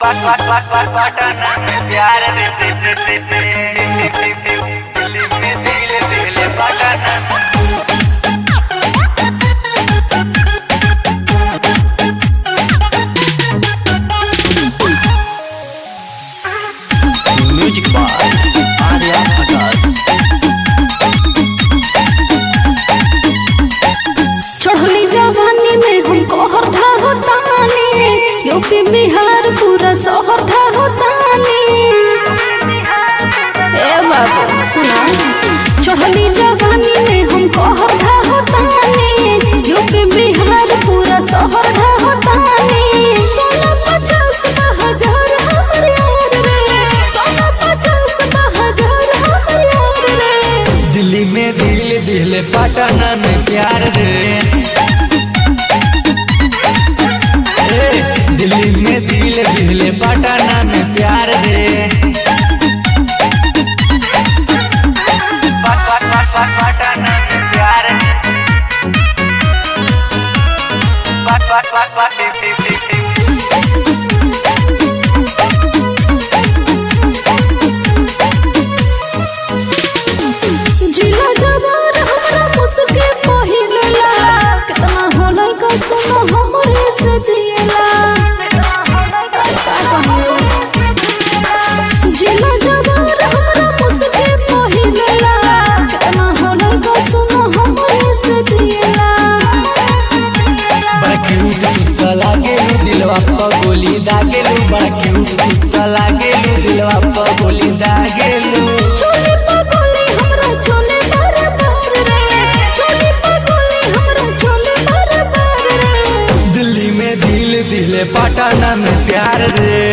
पटना में प्यार दे दे दे दे दे दिल्ली में दिल दिल पटना म्यूजिक बाय आर्या आकाश चढ़ली जवानी में हमको हर ढाहो तानी यूपी बिहार पूरा शहर ढाहो तानी ए बाबू सुना चढ़ली जवानी में हमको हर ढाहो तानी यूपी बिहार पूरा शहर ढाहो तानी सोना पचास हजार हमर यार रे सोना पचास हजार हमर यार रे दिल्ली में दिल दिल पटना में प्यार दे ए, दिल्ली में दिल दिल पटना में प्यार दे पटना में प्यार पट पट पट पट जिला जवान हमरा मुस्के पहिलला कितना होलै का सुनो हमरे से जियला जिला जवान हमरा मुस्के पहिलला कितना होलै का सुनो हमरे से जियला बड़ा क्यूट कुत्ता लागेलू दिलवा पर गोली दागेलू बड़ा क्यूट कुत्ता लागेलू दिलवा पर गोली दागेलू चोली पगोली हमरा चोले बार बार रे चोली पगोली हमरा चोले बार बार रे दिल्ली में दिल दिल पटना में प्यार रे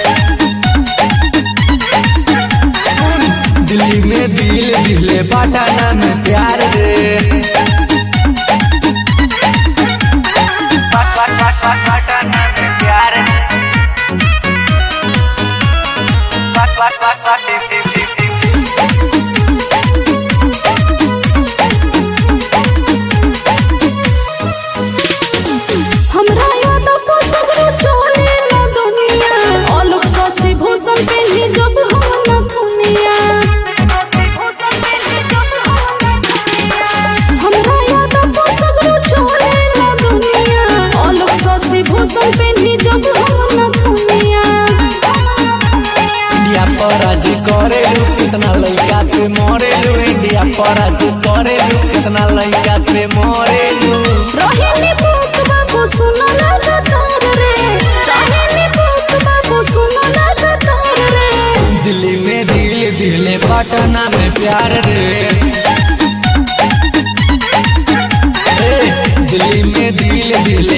सुन, दिल्ली में दिल दिल पटना में प्यार रे पटना में प्यार पट पट पट पट हमरा याद को सगरो चोरे ला दुनिया आलोक सासी भूषण पे ही जब हम न दुनिया हमरा याद को सगरो चोरे ला दुनिया आलोक सासी भूषण पे ही जब हम न दुनिया इंडिया पर आज करेलू कितना लड़का पे मरेलू इंडिया पर आज करेलू कितना लड़का पे मरेलू रोहिणी बुक बाबू सुनो लगातार रे रोहिणी बुक बाबू सुनो लगातार रे दिल्ली में दिल दिल पटना में प्यार रे ए, दिल्ली में दिल दिल